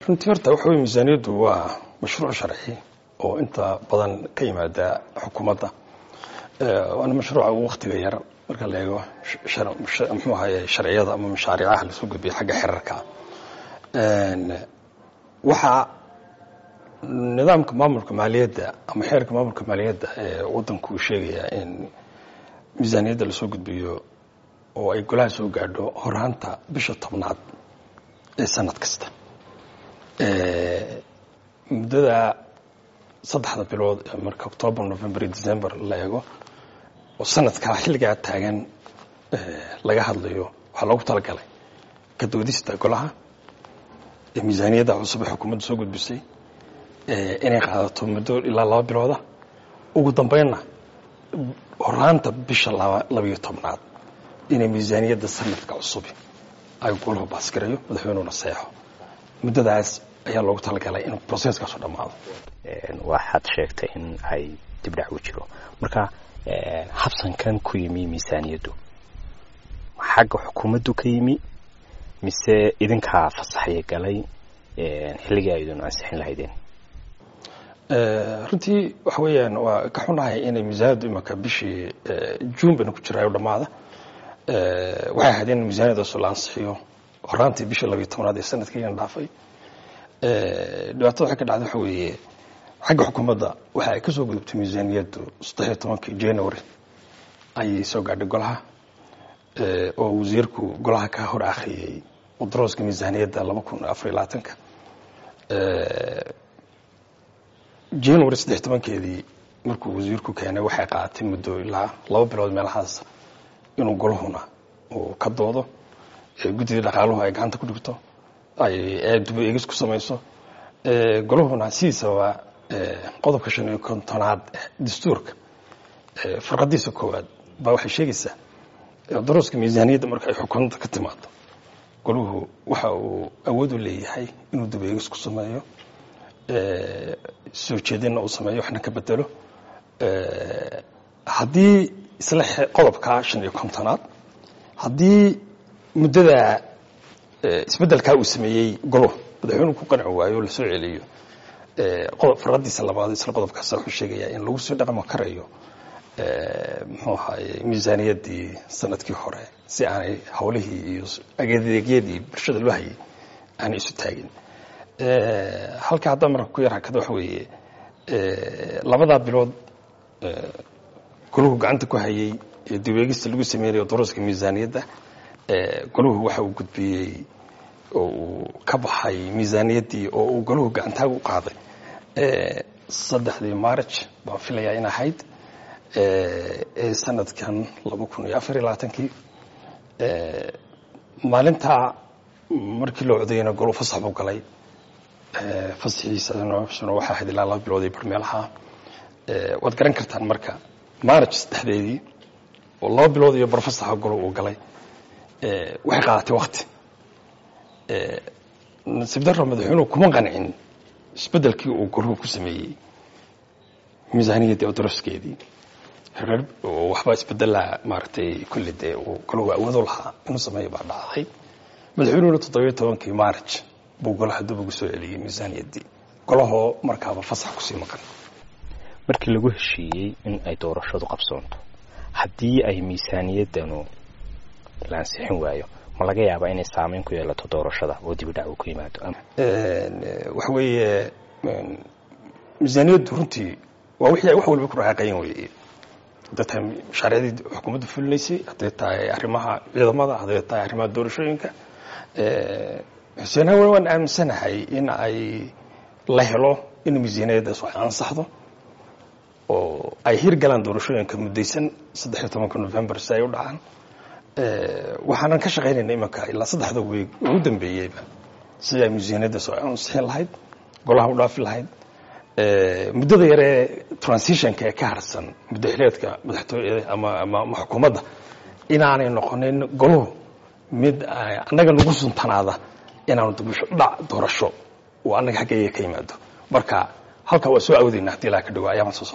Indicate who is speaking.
Speaker 1: runtii horta waxa wey miisaaniyaddu waa mashruuc sharci oo inta badan ka yimaada xukuumadda waana mashruuca ugu waktiga yar marka la eego muxuu ahaye sharciyada ama mashaariicaha lasoo gudbiya xagga xerarka waxaa nidaamka maamulka maaliyadda ama xeerka maamulka maaliyadda ee waddanku uu sheegayaa in miisaaniyadda lasoo gudbiyo oo ay golaha soo gaadho horaanta bisha tobnaad ee sanad kasta muddada saddexda bilood ee marka octoobar november iyo december la eego oo sanadkaa xilligaa taagan laga hadlayo waxaa loogu talagalay ka doodista golaha ee miisaaniyadda cusub ee xukuumadda soo gudbisay inay qaadato muddo ilaa laba bilooda ugu dambeynna horaanta bisha labayo tobnaad inay miisaaniyadda sanadka cusubi ay golahu baasgarayo madaxweynuhuna seexo muddadaas ayaa loogu talagalay in broceskaasu dhammaado
Speaker 2: waxaad sheegtay in ay dibdhac u jiro marka habsankan ku yimi miisaaniyaddu xagga xukuumaddu ka yimi mise idinkaa fasaxya galay xilligii aydun ansixin lahaydeen
Speaker 1: runtii waxa weeyaan waa ka xunahay inay miisaaniyaddu imanka bishii juun bayna ku jiraayo dhammaada waxay ahayd in miisaaniyaddaas la ansixiyo horaantii bishii labiyo tobnaad ee sanadkiina dhaafay dhibaatada waxay ka dhacday waxa weeye xagga xukuumadda waxa ay ka soo gudubtay miisaaniyaddu saddexiyo tobankii january ayay soo gaadhay golaha oo wasiirku golaha ka hor akhriyey mudarooska miisaaniyadda laba kun afariyo labaatanka january saddexiy tobankeedii markuu wasiirku keenay waxay qaadatay muddo ilaa laba bilood meelahaas inuu golahuna uu ka doodo guddidii dhaqaaluhu ay gacanta ku dhigto ay duba eegis ku samayso golahuna sidiisaba qodobka shan iyo kontonaad dastuurka farqadiisa koowaad baa waxay sheegaysaa darooska miisaaniyadda marka ay xukuumadda ka timaado golahu waxa uu awood u leeyahay inuu duba eegis ku sameeyo soo jeedinna uu sameeyo waxna ka bedelo haddii isla qodobka shan iyo kontonaad haddii muddada isbeddelkaa uu sameeyey golo madaxweynuhu ku qanci waayo o lasoo celiyo faradiisa labaad isla qodobkaas wuxuu sheegayaa in lagu soo dhaqmi karayo muxuu ahaye miisaaniyaddii sanadkii hore si aanay howlihii iyo adeegyadii bulshada loo hayay aanay isu taagin halka haddaa marka ku yar hakada waxa weeye labadaa bilood golahu gacanta ku hayay ee diweegista lagu sameynayo darooska miisaaniyadda golahu waxa uu gudbiyey oo uu ka baxay miisaaniyaddii oo uu golahu gacantaaga u qaaday saddexdii march baan filayaa in ahayd ee sanadkan laba kun iyo afar iyo labaatankii maalintaa markii loo codayana golu fasax buu galay fasaxiisana waxaa ahayd ilaa laba bilood iyo barmeelaha waad garan kartaan marka march saddexdeedii oo laba bilood iyo barfasaxa golo uu galay waxay qaadatay wakti nasiib darro madaxweynuhu kuma qancin isbeddelkii uu golahu ku sameeyey miisaaniyaddii oo daroskeedii waxbaa isbedelaa maaragtay kulli dee uu golahu awoodo lahaa inuu sameeyo baa dhacday madaxweynuhuna toddobiyo tobankii march buu golaha dib ugu soo celiyey miisaaniyaddii golahoo markaaba fasax kusii maqan
Speaker 2: markii lagu heshiiyey in ay doorashadu qabsoonto haddii ay miisaaniyaddanu la ansixin waayo ma laga yaabaa inay saameyn ku yeelato doorashada oo dibidhac uu ku yimaado
Speaker 1: waxa weeye miisaaniyaddu runtii waa wixii wax waliba ku raaqayan weeye hadday tahay mashaariicdii xukuumadda fulinaysay hadday tahay arrimaha ciidamada hadday tahay arrimaha doorashooyinka xuseen hawen waan aaminsanahay in ay la helo in miisaaniyaddaas wax ansaxdo oo ay hirgalaan doorashooyinka muddaysan saddex iyo tobanka november si ay u dhacaan waxaanan ka shaqaynayna imanka ilaa saddexda weeg ugu dambeeyeyba sida ay miisaaniyaddaas oo ansixin lahayd golaha u dhaafi lahayd muddada yaree transitionka ee ka harsan muddo xileedka madaxtooyada ama ama xukuumadda inaanay noqonin goluhu mid annaga nagu suntanaada inaanu dibusho dhac doorasho oo annaga xaggeeya ka yimaado marka halkaa waa soo awdayna haddii ilaa ka dhawaa ayaaman soo